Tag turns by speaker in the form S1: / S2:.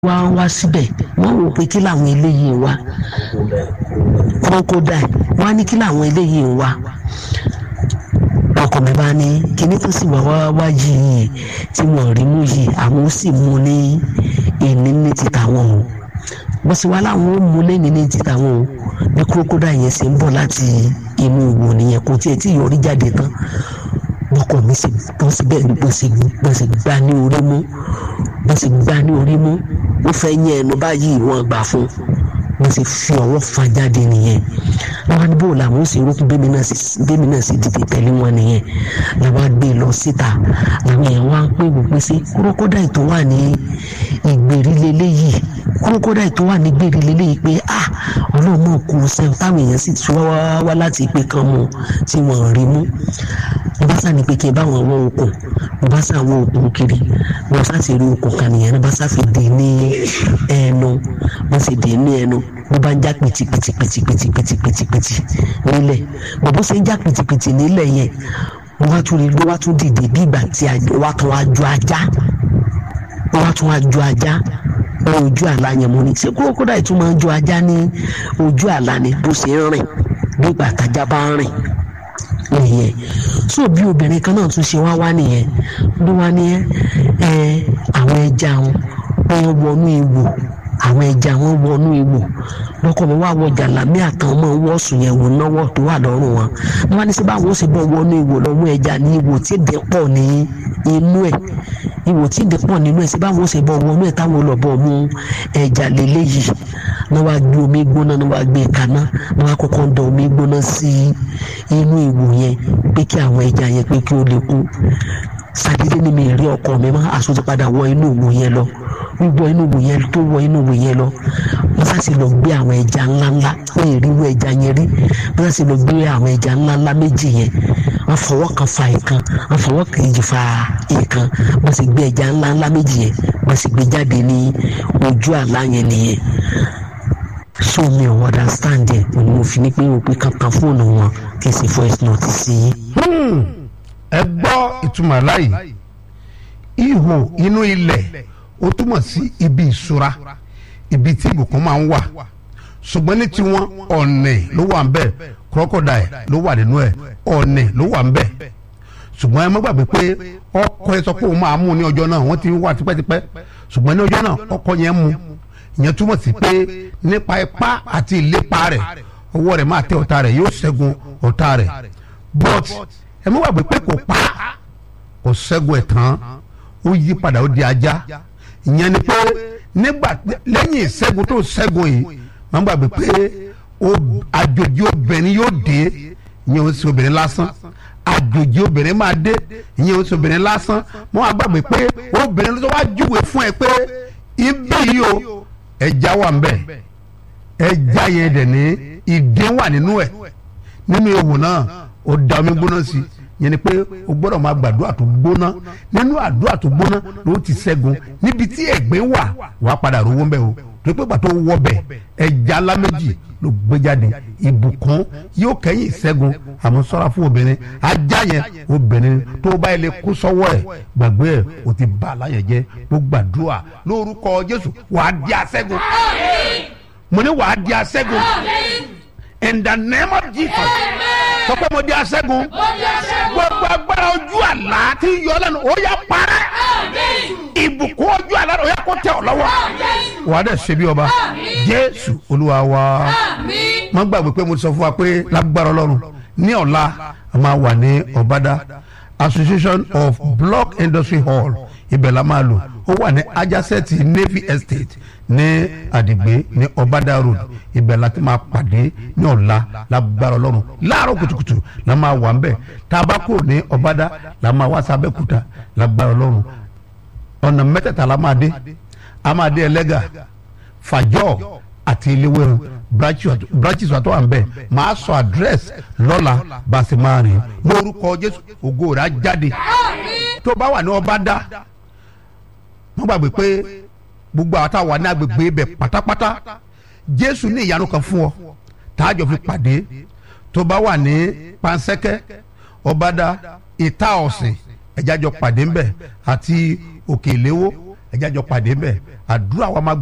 S1: wá wá síbẹ̀ wọ́n wò pé kí làwọn eléyìí ń wá crocodile wọ́n á ní kí làwọn eléyìí ń wá ọkọ mi bá ní kíní tó sì wá wá wá yìí tí wọ́n rí mú yìí àwọn ó sì mú ní ìní ní ti tàwọn o bó sì wá láwọn ó mú lẹ́ni ní ti tàwọn o bí crocodile yẹn ṣe ń bọ̀ láti inú ìwò nìyẹn kò tiẹ̀ tí yọrí jáde tán bọ́kọ mi sì bọ́ síbẹ̀ bọ́ sì bọ́ sì gbá ní orí mú bọ́ sì gbá ní orí mú ó fẹ́ yẹn ẹnu báyìí wọ́n gbà fún wọ́n sì fi ọwọ́ fa jáde nìyẹn làwọn àdúgbò làwọn ó sì rókun bẹ́mi náà sì bẹ́mi náà sì dìde tẹ̀lé wọn nìyẹn làwọn gbé lọ síta làwọn èèyàn wá ń pè wò pé sí kúrókódà tó wà ní ìgbèrí lélẹ́yìí kúrókódà tó wà ní ìgbèrí lélẹ́yìí pé ah ọlọ́mọ kù sẹ́yìn táwọn èèyàn sì ti wá wá láti ìpè kan mu tí wọ́n rí mú mo bá sá ní pé kí n bá wọn wọ okùn mo bá sá wọ okùn kiri mo sá ti rí okùn kan nìyẹn mo bá sá fi dè ní ẹnu mo sì dè ní ẹnu mo bá ń já pìtìpìtìpìtìpìtìpìtìpìtì nílẹ̀ mo bó ṣe ń já pìtìpìtì nílẹ̀ yẹn mo wá tún rí ló wá tún dìde bí ìgbà tí wá tún wá ju ajá wá tún wá ju ajá ní ojú àlá yẹn mo ní ṣé kúrókódà yìí tún máa ń ju ajá ní ojú àlá ni bó ṣe ń rìn bí ìgbà tájá bá ń rìn nìyẹn so bí obìnrin kan náà tún ṣe wá wá nìyẹn ló wá ní ẹ àwọn ẹja wọn wọn wọnú ìwò àwọn ẹja wọn wọnú ìwò lọkọ mi wá wọ jàlámí àtàwọn ọmọ wọ́ọ̀sùn yẹn wò náwó tó wà lọ́rùn wọn wọn wá ní sí báwọn ó sì bọ́ wọnú ìwò lọ́wọ́ ẹja ní ìwò tí èdè pọ̀ ní inú ẹ̀ ìwò tí èdè pọ̀ nínú ẹ̀ sí báwọn ó sì bọ́ wọnú ẹ̀ táwọn olùbọ̀ mú ẹja lélẹ́yìí náà wá gbé omi gbóná náà wá gbé kaná náà wá kọ́kọ́ da omi gbóná sí inú ìwò yẹn pé kí àwọn ẹja yẹn pé kí ó lè kú sàdédé ni mi rí ọkọ mi má aṣọ ti padà wọ inú ìwò yẹn lọ wíwọ inú ìwò yẹn tó wọ inú ìwò yẹn lọ wọ́n sàṣì lọ gbé àwọn ẹja ńláńlá wọ́n yẹ ríwọ ẹja yẹn rí wọ́n sàṣì lọ gbé àwọn ẹja ńláńlá méjì yẹn wọ́n fọwọ́ kan fa ìkan wọ́n fọwọ́ kejì fa ìkan wọ́n sì gbé ẹja ńláńlá méjì yẹn wọ́n sì gbé jáde ní ojú àlá yẹn nìyẹn so mi ò understand ẹ òní mo fi ní pé o pé kankan fóònù wọn kí n sì voice note sí i.
S2: ẹ gbọ́ ìtumọ̀ láyìí ihò inú ilẹ̀ ó túmọ̀ sí ibi ìṣúra ibi tí ìbùkún máa ń wà ṣùgbọ́n ní tiwọn ọ̀nẹ̀ ló wà ń bẹ̀ crocodile ló wà nínú ẹ̀ ọ̀nẹ̀ ló wà ń bẹ̀ ṣùgbọ́n ẹ má gbàgbé pé ọkọ ẹ sọ pé òun máa mú ní ọjọ́ náà wọ́n ti wà tipẹ́tipẹ́ ṣùgbọ́n ní ọjọ́ náà ọkọ yẹn mú ìyẹn túmọ̀ sí pé nípa ipá àti ìlépa rẹ̀ ọwọ́ rẹ̀ máa tẹ ọ̀tá rẹ̀ yóò ṣẹ́gun ọ̀tá rẹ̀ but ẹ má gbàgbé pé kò pa kò ṣẹ́gun ẹ̀ tán ó yí padà ó di ajá ìyẹn ni pé nígbà lẹ́yìn ìṣẹ́gun tó ṣẹ́gun yìí má gbàgbé pé àjòjì obìnrin yóò dé ìyẹn ó sì obìnrin lásán àjòjì obìnrin máa dé ìyẹn ó sì obìnrin lásán mo wá gbàgbé pé obìnrin ló wá júwe fún ẹ pé ibi yìí o ẹja wà nbẹ ẹja yẹn dẹ̀ ní ìdè wà nínú ẹ̀ nínú ewu náà ó da omi gbóná sí yẹn ni pé o gbọ́dọ̀ máa gbàdúrà tó gbóná nínú àdúrà tó gbóná ló ti ṣẹ́gun níbi tí ẹ̀gbẹ́ wà wàá padà rówó nbẹ o tó pé pàtó wọ bẹ ẹja ńlá méjì ló gbé jáde ìbùkún yóò kẹ́yìn ìṣẹ́gun àmọ́ ṣọ́ra fún obìnrin ajá yẹn obìnrin tó bá yẹ lè kó sọ́wọ́ ẹ̀ gbàgbé ẹ̀ o ti bá aláyẹ̀ jẹ́ mo gbàdúrà lórúkọ Jésù wàá di aṣẹ́gun mo ní wàá di aṣẹ́gun in the name of Jesus sọ pé mo di aṣẹ́gun gbogbo agbára ojú àlá tí yọ lẹ́nu ó yá parẹ́ ìbùkún ojú àlá ó yá kó tẹ̀ ọ́ lọ́wọ́ wàá dẹ̀ ṣe bí ọba Jésù Olúwa wa má gbàgbé pé mo ti sọ fún wa pé lágbára Ọlọ́run ní ọ̀la a máa wà ní Ọ̀bádá Association of Block Industry Hall ibẹ̀ la máa lò ó wà ní ajásẹ́ẹ̀tì Navy Estate ní Àdìgbé ní Ọ̀bádá Road ibẹ̀ la ti máa pàdé ní ọ̀la lágbára Ọlọ́run láàárọ̀ kùtùkùtù la máa wà ń bẹ̀ tá a bá kúrò ní Ọ̀bádá la máa wá sábẹ́kúta lágbára Ọlọ́run ọ̀nà mẹ́tẹ̀ẹ̀ta la máa dé a máa dé Ẹlẹ́gà Fàjọ́ àti Iléwéran branches wa tó wà ń bẹ̀ máa sọ àdírẹ́sì lọ́la bá a sì máa rìn lórúkọ Jésù ògo rẹ̀ á jáde tó bá wà ní Ọ̀bádá wọ́n gbàgbé pé gbogbo àwọn táwa ní agbègbè ibẹ̀ pátápátá Jésù ní ìyanu kan fún ọ tààjọ fi pàdé tó bá wà ní Pansẹ́kẹ́ Ọ̀bádá ìta ọ̀sìn ẹ̀jájọ pàdé ńbẹ̀ àti Òkè Ìléwó ẹjẹ́ àjọ pàdé bẹ́ẹ̀ àdúrà wa máa